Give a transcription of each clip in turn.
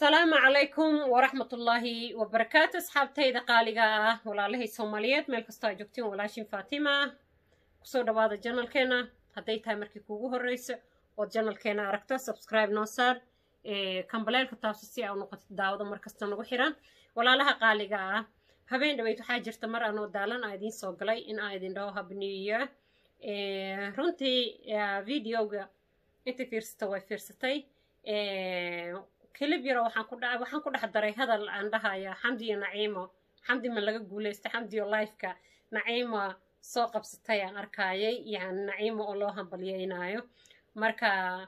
asalaamu calaykum waraxmatullaahi wabarakaatu asxaabtayda qaaliga ah walaalahay soomaaliyeed meel kastoo aa joogtiin walaashin faatima kusoo dhawaada janalkeena hadday tahay markii kuugu horreyso ood janalkeena aragto subscribe noo saar kambaleelka taabso si aa u noqotid daawada markasta nagu xiran walaalaha qaaliga ah habeen dhaweyd waxaa jirta mar anoo daalan aa idiin soo galay in aa idin dhaho habniyo runtii videoga inta fiirsata way fiirsatay kelib yaro waxaan ku dha waxaan ku dhex daray hadal aan dhahaya xamdi iyo naciimo xamdi ma laga guulaysta xamdi iyo lifeka naciima soo qabsatay aan arkayay yani naciimo oo loo hambalyeynaayo marka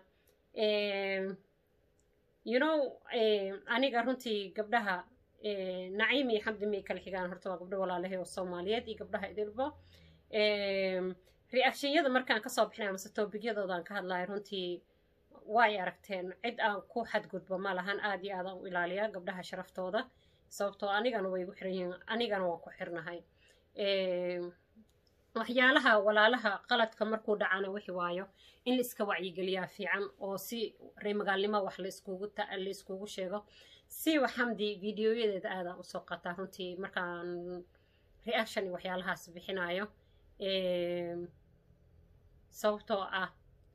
you know aniga runtii gabdhaha naciim iyo xamdi may kala xigaan horta waa gabdho walaalahay oo soomaaliyeed iyo gabdhaha idilbo reactionyada markaan kasoo bixinay amase tobigyadoodan ka hadlayo runtii way aragteen cid aan ku xadgudbo ma lahan aad iyo aad aan u ilaaliyaa gabdhaha sharaftooda sababtoo anigana way igu xiran yihiin anigana waan ku xirnahay waxyaalaha walaalaha qaladka markuu dhacana wixi waayo in la iska wacyigeliyaa fiican oo si reemagaalnimo wax laiskugu la iskugu sheego siwa xamdi videoyadeeda aadaan usoo qataa runtii markaan reaction iyo waxyaalahaas bixinayo sababtoo ah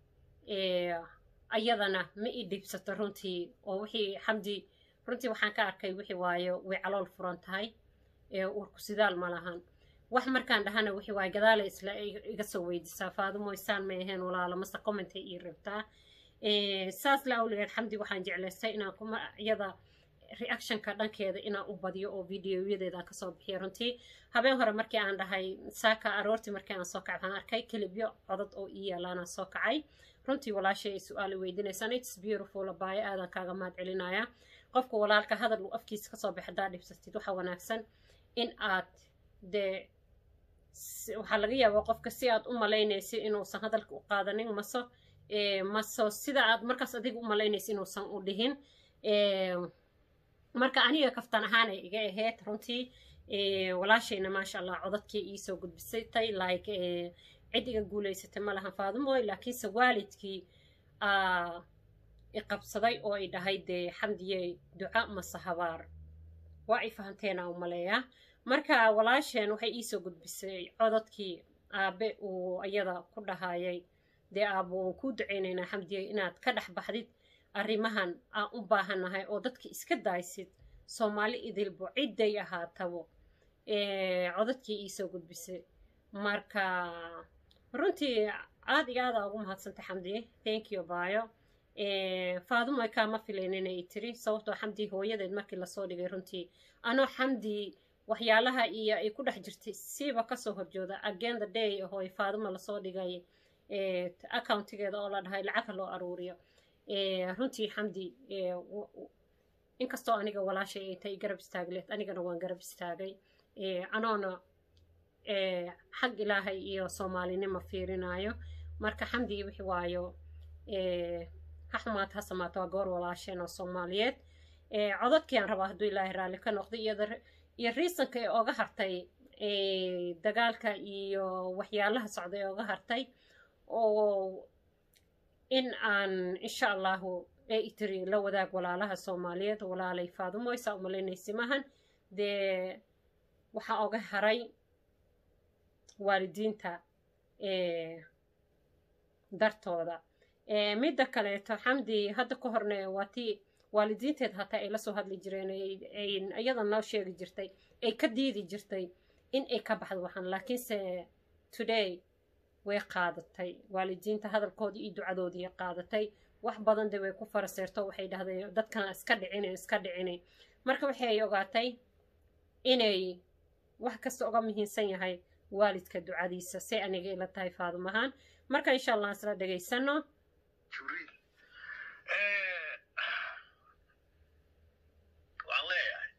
ayadana ma ii dhibsato runtii oo wixii xamdi runtii waxaan ka arkay wixii waayo way calool furan tahay urku sidaal ma lahan wax markaan dhahana wixii waayo gadaala isla iga soo weydisaa faadumo isaan may ahayn walaalo mase commentay ii rabtaa saas la awligeed xamdi waxaan jeclaystay inaan kuma iyada reactionka dhankeeda inaan u badiyo oo videoyadeedaan kasoo bixiya runtii habeen hore markii aan dhahay saaka aroortii markii aan soo kacay waxaan arkay kelibyo codad oo ii yaalaanaan soo kacay runtii walaashay ay su-aal weydiinaysaan its beautiful abaayo aadan kaaga mahad celinaya qofka walaalka hadal uu afkiisa kasoo bax haddaa dhibsatid waxa wanaagsan in aad dee waxaa laga yaabaa qofka si aad u malaynaysa inuusan hadalka u qaadanin maso maso sida aad markaas adiga u malaynaysa inuusan u dhihin marka aniga kaftan ahaan ay iga ahayd runtii walaashayna maasha allah codadkii iisoo gudbisatay like cid iga guulaysatay ma lahan faadumoy laakiinse waalidkii iqabsaday oo ay dhahay dee xamdiyey duca mase habaar waa ay fahanteena u maleeyaa marka walaasheen waxay iisoo gudbisay codadkii aabe uu iyada ku dhahayay dee aabo waan kuu duceynaynaa xamdiyey inaad ka dhex baxdid arrimahan aan u baahannahay oo dadka iska daaysid soomaali idilbo cidday ahaatabo codadkii iisoo gudbisay marka runtii aad iyo aadaa ugu mahadsantay xamdiye thank you baayo faadumo kaama filayn inay tiri sababtoo xamdi hooyadeed markii lasoo dhigay runtii anoo xamdi waxyaalaha iyo ay ku dhex jirtay siiba kasoo horjooda again the day hooy faadumo lasoo dhigay accountigeeda oo la dhahay lacagha loo aruuriyo runtii xamdi inkastoo aniga walaashay ay tay garab istaagleed anigana waan garab istaagay anoona xag ilaahay iyo soomaalinimo fiirinayo marka xamdigi wixi waayo ha xumaata ha samaato waa goor walaasheen oo soomaaliyeed codadkii aan rabaa hadduu ilaahay raalli ka noqday iyo riisanka ee oga hartay dagaalka iyo waxyaalaha socda ee oga hartay oo in aan insha allahu ee itiri la wadaag walaalaha soomaaliyeed walaalay faadumo isaa u malaynaysi maahan dee waxaa oga haray waalidiinta dartooda midda kaleeto xamdi hadda ka horne waa tii waalidiinteed hataa ay lasoo hadli jireen iyada noo sheegi jirtay ay ka diidi jirtay in ay ka baxdo waxaan laakiinse today way qaadatay waalidiinta hadalkoodii iyo ducadoodii qaadatay wax badan de way ku faraseerto waxay dhahdeen dadkana iska dhicina iska dhicina marka waxay ogaatay inay wax kasta uga muhiimsan yahay waalidka ducadiisa say aniga ila tahay faadumahaan marka insha allah isla dhegaysano waxaan leeyahay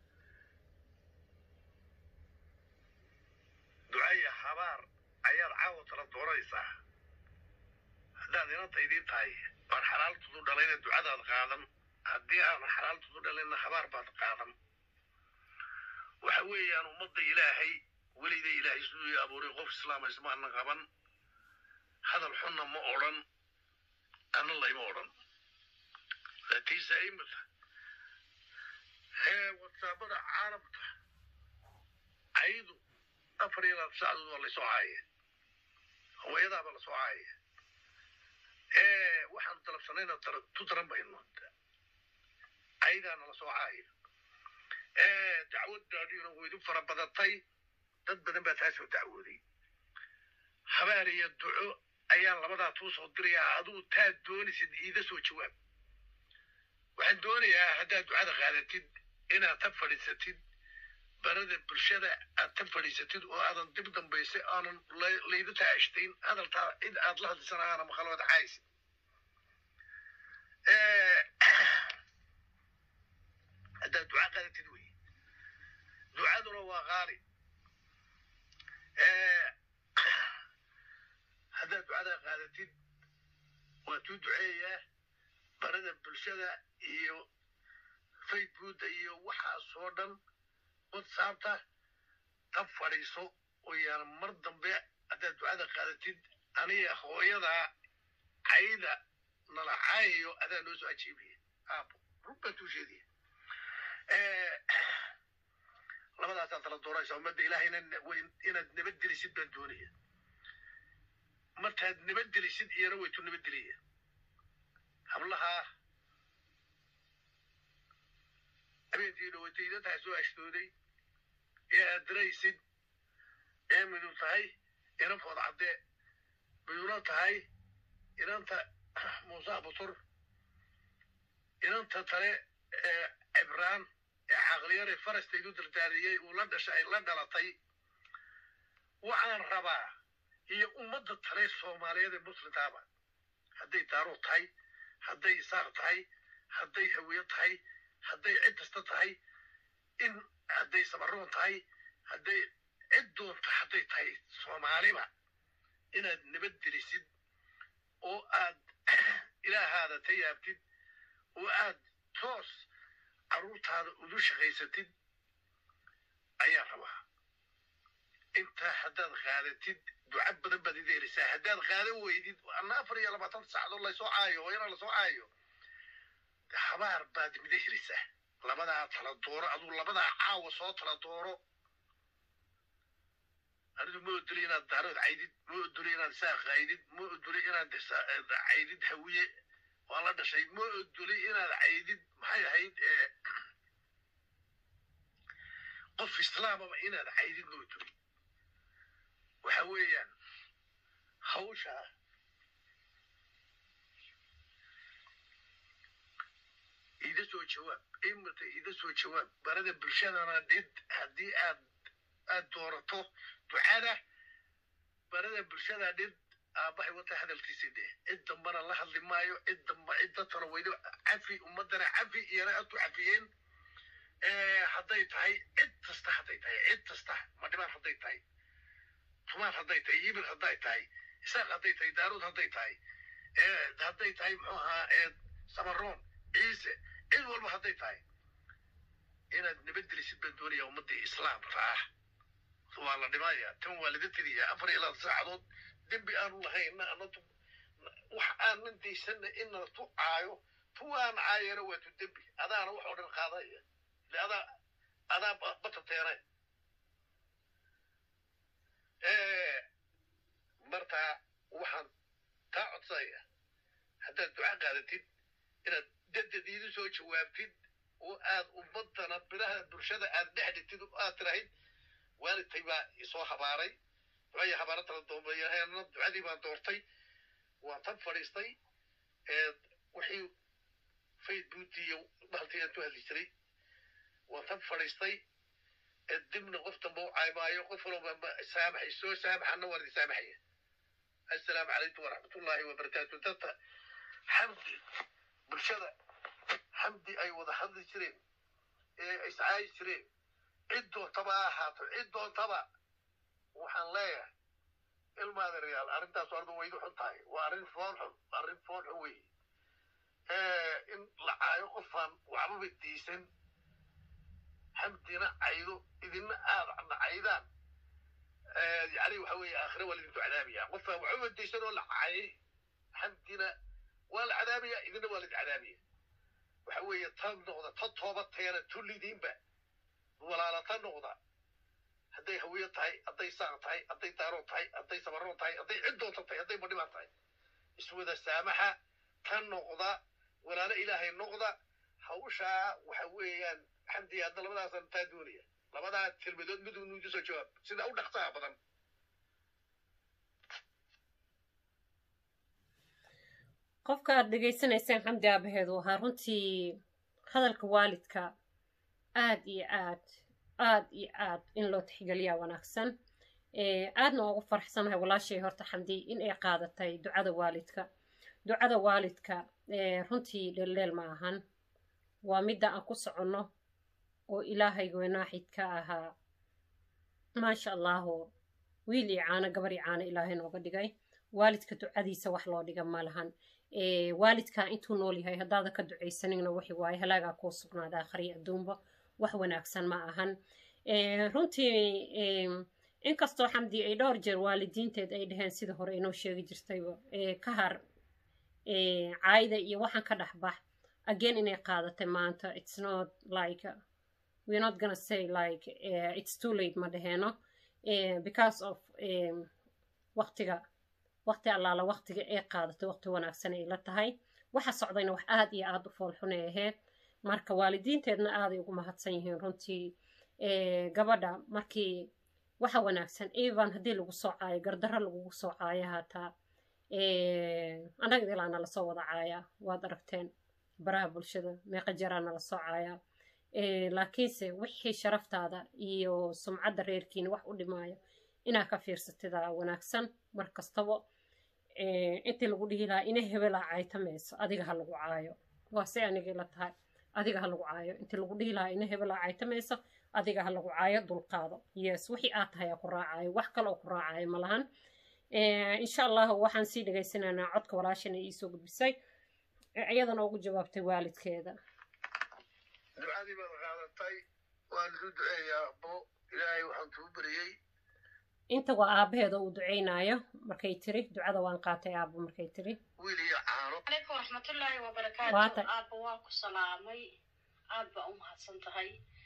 ducaya habaar ayaad caawa tala doonaysaa haddaad inanta idiin tahay waan xalaaltudu dhalayna ducadaad qaadan haddii aan xalaaltudu dhalayna habaar baad qaadan waxa weeyaan ummadda ilaahay welida ilaahay siduu abuuray qof islaama ismaana qaban hadal xunna ma odhan anna layma odhan laakiinse imika hee whatsappada caalamka caydu afar iyo labaatan saacadood waa laysoo caaya hooyadaaba lasoo caaya waxaanu dalabsanayna tu daran bayno caydaana lasoo caaya dacwaddaadhiina waydu fara badatay dad badan baa taa soo dacwooday habaar iyo duco ayaan labadaa tuu soo dirayaa aduu taad doonisid iida soo jawaab waxaan doonayaa haddaad ducada qaadatid inaad ta fadhiisatid barada bulshada aad ta fadhiisatid oo aadan dib dambaysa aanan laydu taashtayn hadaltaa cid aad la hadlisana aana maqalooda caysid haddaad duca qaadatid wey ducaduna waa qaali haddaad ducada qaadatid waa tuu duceeyaa barada bulshada iyo facebooka iyo waxaasoo dhan whatsappta ta fadhiiso oo yaan mar dambe haddaad ducada qaadatid aniga hooyadaa cayda nala caayayo adaa noo soo ajiibaya aabo run baan tuu sheegaya labadaasaa tala dooraysa ummadda ilaahayna inaad nabadgelisid baan doonaya martaad nabadgelisid iyana waytu nabadgeliya hablahaa habeenkii dhawataydataa soo ashtooday ee aad daraysid ee midu tahay inan food caddee miduna tahay inanta muuse butur inanta tale ee cibraan ee caqliyare farastaydu dardaariyey uu la dhashay ay la dhalatay waxaan rabaa iyo ummadda tale soomaaliyeed ee muslimtaaba hadday daaruu tahay hadday isaaq tahay hadday hawiyo tahay hadday cid kasta tahay in hadday samaroon tahay hadday cid doonta hadday tahay soomaaliba inaad nabadgelisid oo aad ilaahaada ta yaabtid oo aad toos carruurtaada udu shaqaysatid ayaa rabaa intaa haddaad qaadatid duca badan baad ida helisaa haddaad qaadan weydid anna afar iyo labaatan saacadood laysoo caayo hooyana lasoo caayo habaar baad mida helisaa labadaa tala dooro aduu labadaa caawa soo tala dooro anidu ma odoli inaad daarood caydid ma odoli inaad saaq caydid ma odoli inaad caydid hawiye waa la dhashay ma odoli inaad caydid maxay ahayd qof islaamaba inaad caydid ma odoli waxa weeyaan hawsha ida soo jawaab imata ida soo jawaab barada bulshadana dhid haddii aad aad doorato ducada barada bulshada dhid aabbahay wata hadalkiisii dheh cid dambana la hadli maayo cid damba cid dadkana waydo cafi ummadana cafi iyana adu cafiyeen hadday tahay cid kasta hadday tahay cid kasta madhibaan hadday tahay tumaan hadday tahay yibil hadday tahay isaaq hadday tahay daaruud hadday tahay hadday tahay muxuu ahaa samaroon ciise cid walba hadday tahay inaad nabadgelisid baan doonaya ummaddii islaamka ah waa la dhimaya tan waa laga teliya afar iyo labaatan saacadood dembi aanu lahayna anatu wax aanan daysana ina tu caayo tuwaan caayana waa tu dembi adaana wax oo dhan qaadaya ile adaa adaa batateene markaa waxaan taa codsanaya haddaad duca qaadatid inaad dadadiidu soo jawaabtid oo aad ummadana biraha bulshada aad dhex dhigtid oo aad tirahayd waalidtay baa isoo habaaray ducaya habaara tala doombayahayna ducadii baan doortay waan tan fadhiistay wixii facebook iyo bahaltii aan ku hadli jiray waan tan fadhiistay dibna qof damba u caymaayo qof walba saamaxay soo saamaxana waan idin saamaxaya assalaamu calaykum waraxmatullaahi wabarakaatu dadka xamdi bulshada xamdi ay wada hadli jireen ee iscaayi jireen cid doontaba ha ahaato cid doontaba waxaan leeyahay ilmaada reyaal arrintaas ardu waydu xun tahay waa arrin foon xun arrin foon xun weeye in la caayo qofaan waxbaba diisan xamdina caydo idina aada caydaan yani waxa weeye aakhire waa lidinku cadaabaya qofaan waxbaba diisan oo la caayay xamdina waa la cadaabaya idina waa lid cadaabaya waxa weeye tan noqda tan tooba teena tullidiinba walaala tan noqda hadday hawiyo tahay hadday saaq tahay hadday daaroon tahay hadday sabaroon tahay hadday cid doonta tahay hadday badhibaan tahay iswada saamaxa tan noqda walaalo ilaahay noqda hawshaa waxa weeyaan xamdi hadda labadaasan taa doonaya labadaa kelmadood mid uu nuugu soo jawaab sida u dhaqsaha badan qofka aad dhegaysanaysaan xamdi aabaheedu ahaa runtii hadalka waalidka aad iyo aad aad iyo aad in loo tixgeliyaa wanaagsan aadna ugu faraxsanahay walaashay horta xamdi in ay qaadatay ducada waalidka ducada waalidka runtii dheeldheel ma ahan waa midda aan ku soconno oo ilaahayga wanaaxid ka ahaa maasha allahu wiil iyo caano gabar iyo caano ilaahay nooga dhigay waalidka ducadiisa wax loo dhiga ma lahan waalidkaa intuu nool yahay haddaada ka ducaysanina waxi waaye halaagaa kuu sugnaada akhriya adduunba wax wanaagsan ma ahan runtii inkastoo xamdi ay dhowr jeer waalidiinteed ay dhaheen sida hore inoo sheegi jirtayba ka har caayda iyo waxaan ka dhex bax again inay qaadatay maanta it's not like we're not gonna say like uh, it's too late ma dhaheeno uh, because of um, waqtiga waqti allaala waqtiga ay qaadatay waqti wanaagsan ay la tahay waxa socdayna wax aad iyo aad u foolxunay ahayd marka waalidiinteedna aaday ugu mahadsan yihiin runtii gabadha markii waxa wanaagsan evan haddii lagu soo caayo gardarro lagugu soo caayo haataa annaga ilaa nala soo wada caayaa waad aragteen baraha bulshada meeqa jaraa nala soo caayaa laakiinse wixii sharaftaada iyo sumcadda reerkiina wax u dhimaayo inaa ka fiirsatida wanaagsan mar kastaba intii lagu dhihi lahaa ina hebelaa caytamayso adiga ha lagu caayo waa se anigii la tahay adiga ha lagu caayo intii lagu dhihi lahaa ina hebelaa caytamayso adiga ha lagu caayo dulqaado yes wixii aad tahay aa ku raacayo wax kale oo ku raacayo ma lahan insha allahu waxaan sii dhegaysanaynaa codka walaashana iisoo gudbisay iyadana ugu jawaabtay waalidkeeda ducadii baad qaadatay waan isu duceeyaa abo ilaahay waxaan tuu beriyey inta waa aabaheeda uu duceynayo markay tiri ducada waan qaatay aabo markay tiri wiil iyo caano calaykum waraxmatullaahi Waa wabarakaatu tay. aabba waa ku salaamay aad baa u mahadsan tahay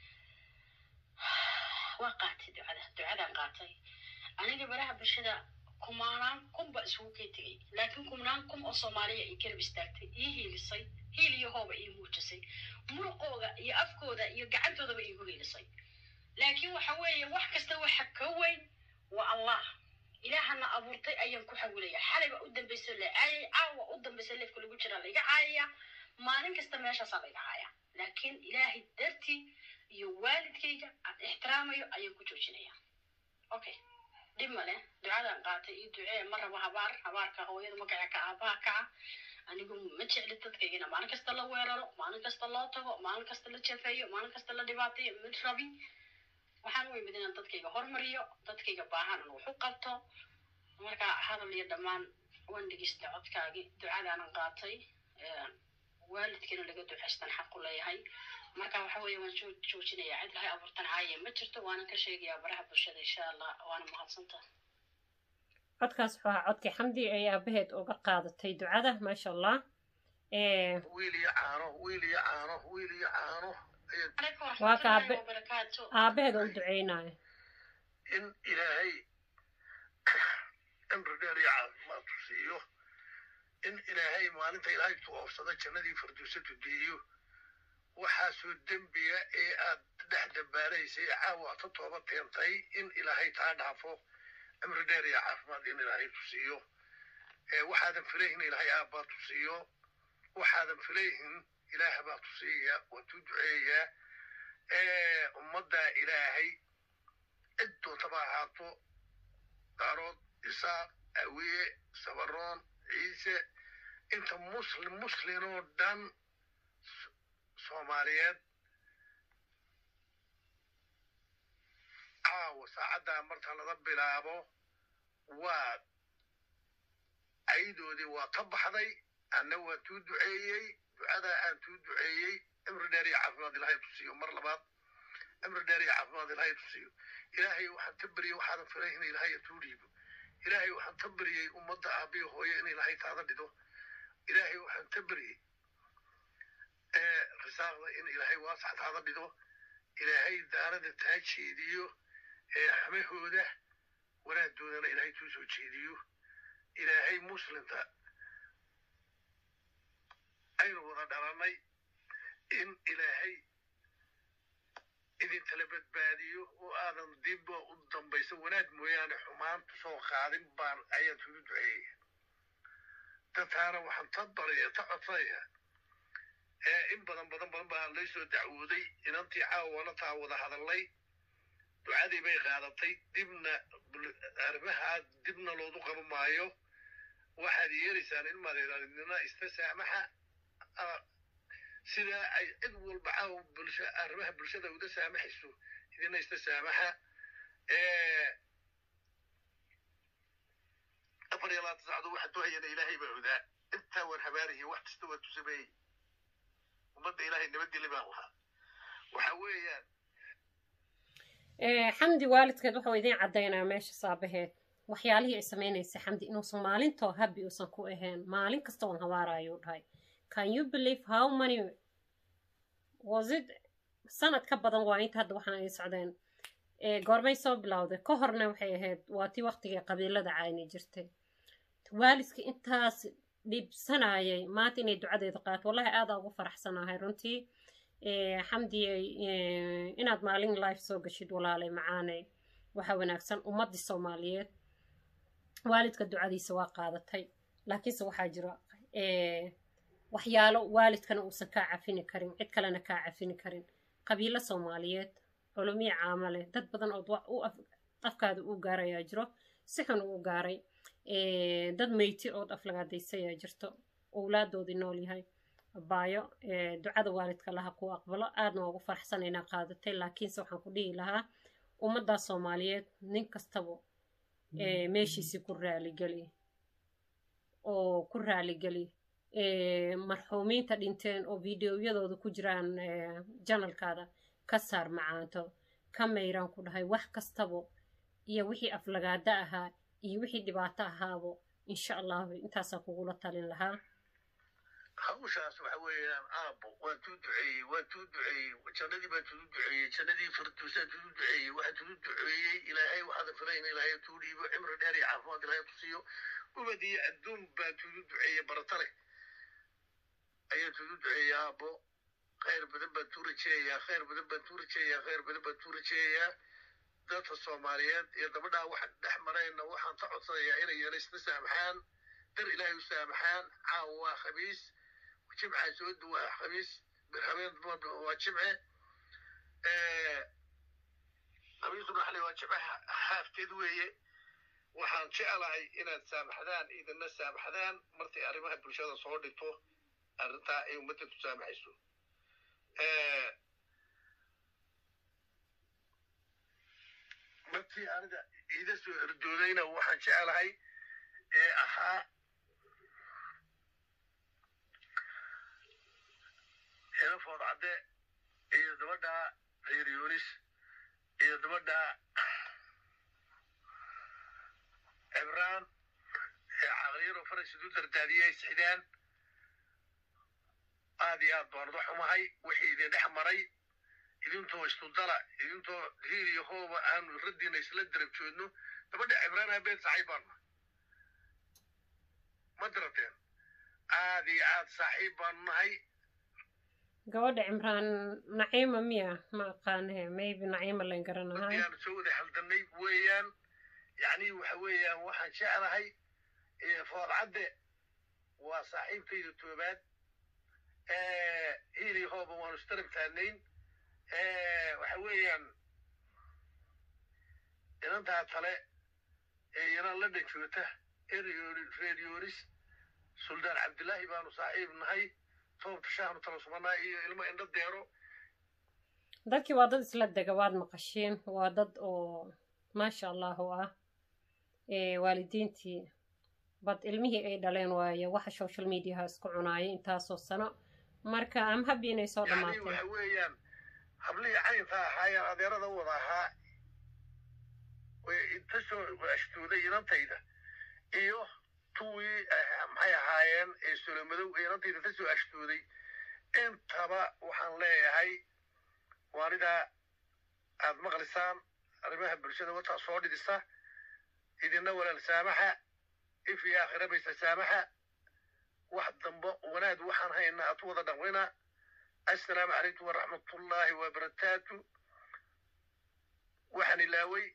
waa qaatay ducada ducadaan qaatay aniga baraha bulshada kumaanaan kun ba isugu kay tegay laakiin kumnaan kun oo soomaaliya ay garab istaagtay ii hiilisay hiil iyo hooba ii muujisay muruqooda iyo afkooda iyo gacantoodaba iigu hiilisay laakiin waxa weeye wax kasta waxa ka weyn waa allah ilaahana abuurtay ayaan ku xawilaya xalayba u dambaysa la caayay caawa u dambaysa leefka lagu jira laiga caayaya maalin kasta meeshaasaa laiga caaya laakiin ilaahay dartii iyo waalidkayga aan ixtiraamayo ayaan ku joojinaya okay dhib male ducadaan qaatay iyo ducee ma rabo habaar habaarka hooyada magaca ka aabaha kaca anigu ma jecli dadkaygana maalin kasta la weeraro maalin kasta loo tago maalin kasta la jafeeyo maalin kasta la dhibaateeyo mid rabi waxaan u imid inaan dadkayga hormariyo dadkayga baahan aan wax u qabto marka hadal iyo dhammaan waan dhegeysta codkaagii ducadaanan qaatay waalidkana laga ducaystan xaq u leeyahay marka waxa weeye waan joo- joojinayaa cid lahay abuurtan caaye ma jirto waanan ka sheegayaa baraha bulshada insha allah waana mahadsanta codkaas wuxuu ahaa codkii xamdi ay aabaheed uga qaadatay ducada maasha allah wiil iyo caano wiil iyo caano wiil iyo caano ayaan calaykum Waa ka waraxmatullaahi aabe- wabarakaatu aabaheeda u duceynayo in ilaahay cimri dheer iyo caafimaad ku siiyo in ilaahay maalinta ilaahay tuoofsada jannadii farduusatu geeyo waxaasoo dembiga ee aad dhex dambaanaysay caawa aad ka tooba keentay in ilaahay taa dhaafo cimri dheer iyo caafimaad in ilaahay tu siiyo ee waxaadan filayhin ilaahay aabbaa tu siiyo waxaadan filayhin ilaah baa tu siiyaya waa tuu duceeyaa ee ummadda ilaahay cid doontaba ahaato daarood isaaq awiye sabaroon ciise inta muslim muslimoo dhan S- soomaaliyeed caawa saacaddaa marka laga bilaabo waa caydoodii waa ka baxday anna waa tuu duceeyey ducadaa aan tuu duceeyey cimri dheer iyo caafimaad ilaahay tusiiyo mar labaad cimri dheer iyo caafimaad ilaahay tusiiyo ilaahay waxaan ka beriyey waxaadan filay in ilaahay tuu dhiibo ilaahay waxaan ka beriyey ummadda aabiyo hooye in ilaahay taada dhido ilaahay waxaan ka beriyey irsaaqda in ilaahay waasaxtaada dhigo ilaahay daarada taa jeediyo ee xamahooda wanaadoodana ilaahay tuu soo jeediyo ilaahay muslimta aynu wada dhalannay in ilaahay idinkala badbaadiyo oo aadan dibba u dambayso wanaag mooyaane xumaanta soo qaadin baan ayaan tugu duceeya dadkaana waxaan ta baraya ta codsanaya ee in badan badan badan baa lay soo dacwooday inantii caawana taa wada hadallay ducadii bay qaadatay dibna arrimahaa dibna loodu qaba maayo waxaad yeelaysaan in madeeranina ista saamaxa sida ay cid walba caawa bulsha arrimaha bulshada uga saamaxayso idina ista saamaxa afar iyo labaatan saacdood waxaa duhayana ilaahay baa odaa intaa waan habaarihi wax kasta waa tusameeyey ummadda ilaahay nabadgeli baan lahaa waxa weeyaan xamdi waalidkeed wuxuu idiin caddaynaa meesha saabaheed waxyaalihii ay samaynaysa xamdi inuusan maalintoo habi uusan ku ahayn maalin kasta uun habaarayuu dhahay can you believe how many was it sanad ka badan waa inta hadda waxaan ay socdeen goormay soo bilowday ka horna waxay ahayd waa tii waqtigii qabiilada cayni jirtay waalidka intaas dhibsanayay maanta inay ducadeeda qaato wallahi aadaa ugu faraxsanahay runtii xamdiyey inaad maalin life soo gashid walaalay macaanay waxaa wanaagsan ummaddii soomaaliyeed waalidka ducadiisa waa qaadatay laakiinse waxaa jira waxyaalo waalidkana uusan kaa cafini karin cid kalena kaa cafini karin qabiilo soomaaliyeed culumiya caamale dad badan oo afkaada uu gaarayaa jiro si xun uu gaaray dad meyti ood aflagaadaysayaa jirto owlaadoodii nool yahay baayo ducada waalidka laha ku aqbalo aadna waa ugu faraxsanaynaa qaadatay laakiinse waxaan ku dhihi lahaa ummaddaa soomaaliyeed nin kastaba meeshiisii ku raaligeli oo ku raaligeli marxuumiinta dhinteen oo videoyadooda ku jiraan janalkaada ka saar macaanto ka mayraan ku dhahay wax kastaba iyo wixii aflagaada ahaa iyo wixii dhibaato ahaabo insha allahu intaasaan kugula talin lahaa hawshaas waxa weeyaan aabbo waan tuu duceeyey waan tuu duceeyey jannadii baan tudu duceeyey jannadii farduusaan tudu duceeyey waxaan tudu duceeyey ilaahay waxaada filayna ilaahay tuu dhiibo cimri dheer iyo caafimaad ilaahay ku siiyo ubad iyo adduun baan tudu duceeyey barata leh ayaan tudu duceeyey aabbo khayr badan baan tuu rajeeyayaa khayr badan baan tuu rajeeyayaa khayr badan baan tuu rajeeyayaa dadka soomaaliyeed iyo gabadhaa waxaan dhex marayna waxaan ka codsanayaa inay yana isna saamaxaan dar ilaahay u saamaxaan caawa waa khamiis jimca soo duwaa khamiis birhabeen waa jimce khamiisuna xalay waa jimce haafteed weeye waxaan jeclahay inaad saamaxdaan idinna saamaxdaan markay arrimaha bulshada soo dhigto arrintaa ay ummadda ku saamaxayso markii aniga iida soo erdoodayna waxaan jeclahay ee ahaa helafood cadde iyo gabadha reer yunis iyo gabadha cibraan ee caqliyaro faras idu dardaadiyay sixdaan aad iyo aad baan uga xumahay wixii idin dhex maray idintoo istudala idintoo hiil iyo hooba aanu raddiina isla darab joodno gabadha cibraan habeed saaxiib baanu ma darateen aad iyo aad saaxiib baanu nahay gabadha cimraan naciima miya ma aqaanahe maybe naciima layn garanahay markiaanu soo wada haldanay weeyaan yacni waxa weeyaan waxaan jeclahay foodcadde waa saaxiibkayda toobaad hiili hooba waanu istarab taagnayn waxa weeyaan inantaa tale ee yanan la dhanjoota reeryoris suldaan cabdillaahi baanu saaxiib nahay toobta shaahnu tala sumanaa iyo ilmo indho deero dadkii waa dad isla dega waad maqashiin waa dad oo maasha allahu ah waalidiintii bad ilmihii ay dhaleen waaye waxa social mediaha isku cunaayay intaasoo sano marka am habi inay soo yani dhammaatay waxa weeyaan hablihii caynka ahaayeen adeerada wada ahaa way inta soo ashtooday inantayda iyo tuwii maxay ahaayeen ee solomadow ee inantayda ka soo ashtooday intaba waxaan leeyahay waanidaa aad maqlisaan arrimaha bulshada wataa soo dhidisa idina walaal saamaxa if iyo aakhira baysa saamaxa wax dambe wanaag waxaan hayna aad wada dhaqmina assalaamu calaykum waraxmatullaahi wabarakaatu waxaan ilaaway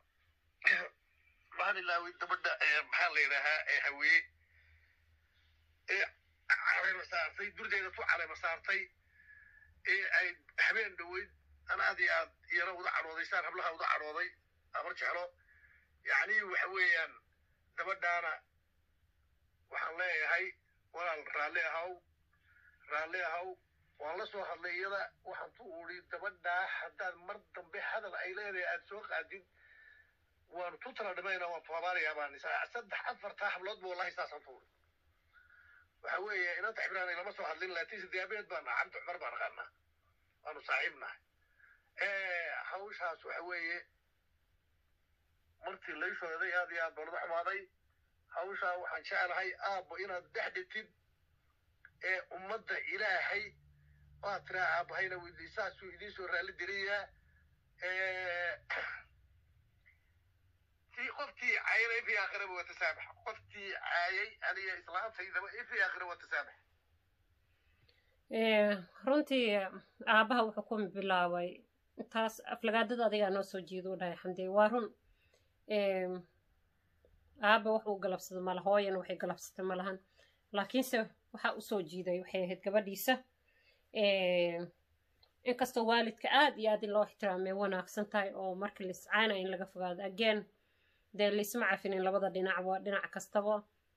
waxaan ilaaway gabadha maxaa la yidhaahaa ee haweeye ee caleema saartay durdeeda ku caleema saartay ee ay habeen dhoweyd an aad iyo aad iyana uda cadhoodaysaan hablaha uda cadhooday amar jeclo yacni waxa weeyaan gabadhaana waxaan leeyahay walaal raalli ahaw raalli ahaw waan la soo hadlay iyada waxaan tu uri gabadhaa haddaad mar dambe hadal ay leedahay aad soo qaadid waanu tu tala dhimayna waan toobaanayaa baan saddex afartaa habloodba wallahi saasaan tu uri waxa weeye inanta xibraan lama soo hadlin laakiin sidaabeed baan nahay cabdi cumar baan aqaanaa waanu saaxiibnahay hawshaas waxa weeye markii lay sooday aad iyo aad baan uga xumaaday hawshaa waxaan jeclahay aabbo inaad dhex dhigtid ee ummadda ilaahay waad tiraa aabbahayna weydiisaasuu idiin soo raalli geliyaa في قفتي عايرة في آخرة وتسامح قفتي عايي أنا إسلام سيدة في آخرة وتسامح runtii aabaha wuxuu ku bilaabay taas aflagaadada adigaa noo soo jeedo u dhahay xamdi waa run aaba wax uu galabsada mala hooyana waxay galabsatay malahan laakiinse waxaa usoo jiiday waxay ahayd gabadhiisa inkastoo waalidka aad iyo aad in loo ixtiraamay wanaagsan tahay oo markii laiscaanaya in laga fogaado again dee laisma cafinin labada dhinacba dhinac kastaba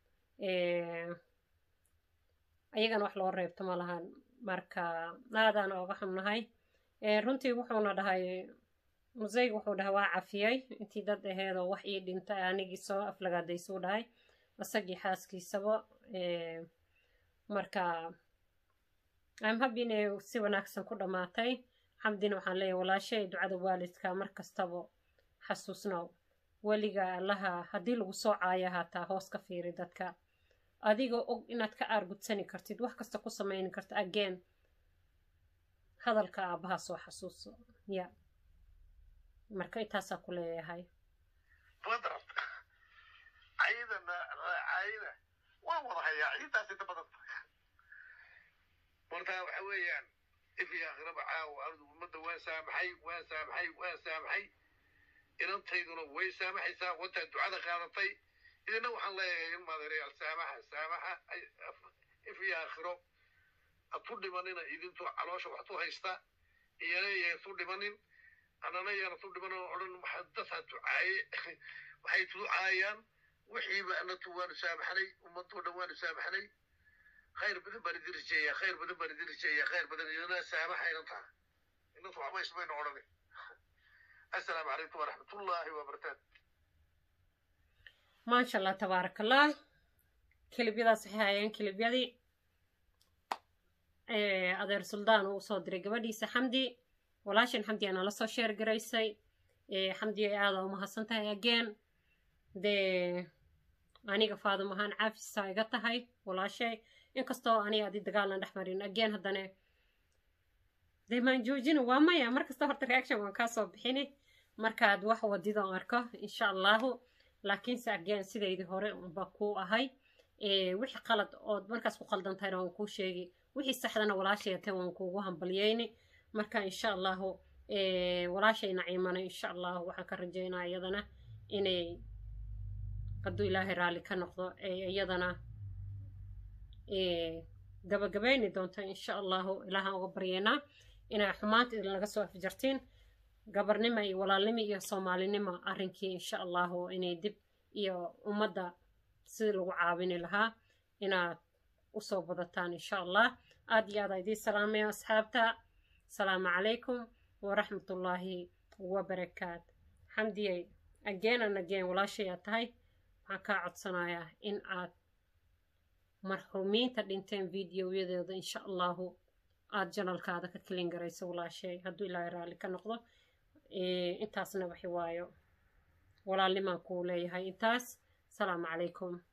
ayagana wax loo reebto ma lahan marka aadaan ooga xunnahay runtii wuxuuna dhahay museyg wuxuu dhahay waa cafiyey intii dad aheedoo wax ii dhintay anigii soo aflagaadaysuu dhahay isagii xaaskiisaba marka am habi inay si wanaagsan ku dhammaatay xamdina waxaan leeyahay walaashay ducada waalidka mar kastaba xasuusnow weliga allaha haddii lagu soo caayo haataa hoos ka fiiri dadka adigoo og inaad ka aargudsani kartid wax kasta ku samayni karta again hadalka aabbaha soo xasuuso ya marka intaasaa ku leeyahay badrab cayidana cayida waan wada hayaa ciidaas inta badan marka waxa weeyaan if iyo aakhiraba caawa anigu ummadda waan saamaxay waan saamaxay waan saamaxay inantayduna way saamaxaysaa wataa ducada qaadatay idina waxaan leeyahay in maadeerayaal saamaxa saamaxa if iyo aakhiro hatu dhimanina idintu caloosha wax tu haysta iyana yay tu dhimanin anana yaana tu dhimanin odhan dad ha ducaaye waxay tuducaayaan wixiiba anatu waanu saamaxnay ummadoo dhan waanu saamaxnay khayr badan baan idin rijeeyaa khayr badan baan idin rijeeyaa khayr badan idina saamaxa inantaa inantu waxba ismaynu odhanin السلام عليكم ورحمة الله وبركاته ما شاء الله تبارك الله كلبيadaas waxay hayeen kilibyadii adeer suldaan uu soo diray gabadhiisa xamdi walaashan xamdi ana la soo sheer garaysay xamdi ay aada umahadsan tahay again dee aniga faadum ahaan caafisaa iga tahay walaashay inkastoo aniga adi dagaalan dhex marin again haddana dee maan joojina waa maya markasta horta reaction waan kaa soo bixini markaad wax wadidoon arko insha allahu laakiinse again sidaydii hore unba kuu ahay wixii qalad ood markaas ku qaldan tahayna waan kuu sheegi wixii saxdana walaashayatay waan kuugu hambalyeyni marka insha allahu walaashay naciimana insha allahu waxaan ka rajaynaa iyadana inay hadduu ilaahay raalli ka noqdo iyadana gabagabayni doonto insha allahu ilaahaan uga baryeynaa inay xumaanta idin laga soo afjartiin gabarnimo iyo walaalnimo iyo soomaalinimo arrinkii insha allahu inay dib iyo ummadda sidii lagu caawini lahaa inaad usoo badataan insha allah aad iyo aad idiin salaamayo asxaabta asalaamu calaykum waraxmatullaahi wabarakaat xamdiyey again and again walaashayaa tahay waxaan kaa codsanayaa in aad marxuumiinta dhinteen videoyadooda insha allahu aada janalkaada ka kelin garayso walaashay hadduu ilaahay raalli ka noqdo intaasna waxi waayo walaalnimaan kuu leeyahay intaas asalaamu calaykum